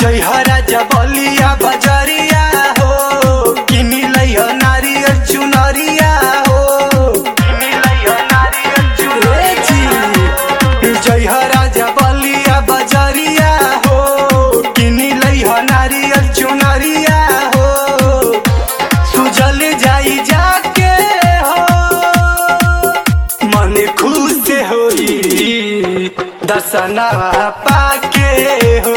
जय राजा बलिया बजरिया हो किनी लइह नारियल चुनरिया हो किनी लइह नारियल चुनरी जय राजा बलिया बजरिया हो किनी लइह नारियल चुनरिया हो सुजल जाई जाके हो मन खुश होई दसना पाके हो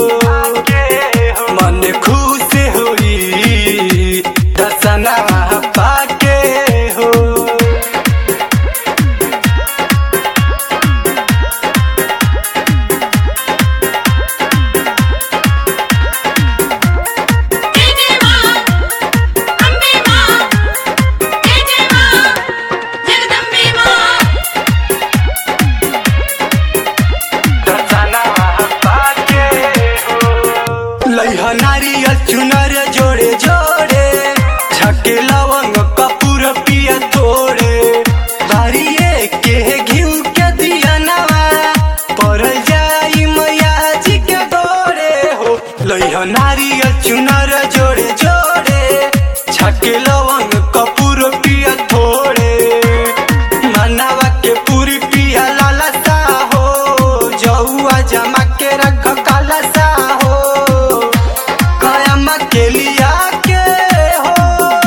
मन खुश होई दसना पाके हो जय जय मां अम्बे मां जय जय मां जगदम्बे मां दसना पाके हो लइह नारियल चुनर जोड़े जोड़े छके लवंग कपूर पिया तोड़े बारिये के घिउ के दिया नवा पर जाई मैया जी के गोरे हो लइह नारियल चुनर जोड़े जोड़े छके लवंग कपूर पिया थोड़े मनावा के पूरी पिया लाला सा हो जौआ जमा के रख काला सा हो कयाम के लिया के हो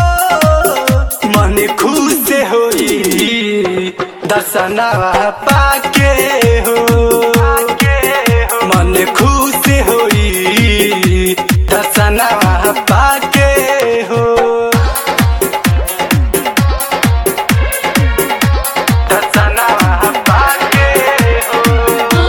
मन खुश होई दसना पाके हो मन खुश होई दसना पाके हो दसना पाके हो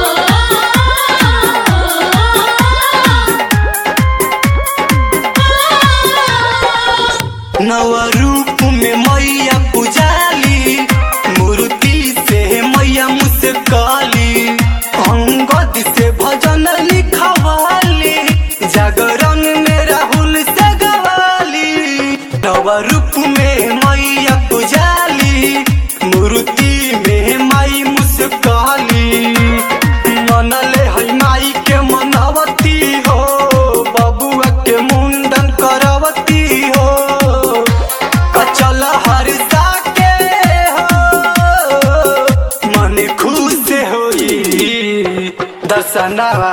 नव रूप में मैया पुजाली मूर्ति से मैया मुस्काली अंगद से भजन लिखवाली जागरण में राहुल से गवाली नव रूप में मैया पुजाली मूर्ति में माई मुस्काली मनले है माई के मनवती हो बबुआ के मुंडन करवती हो कचल हरसा के हो मन खुश होई दसना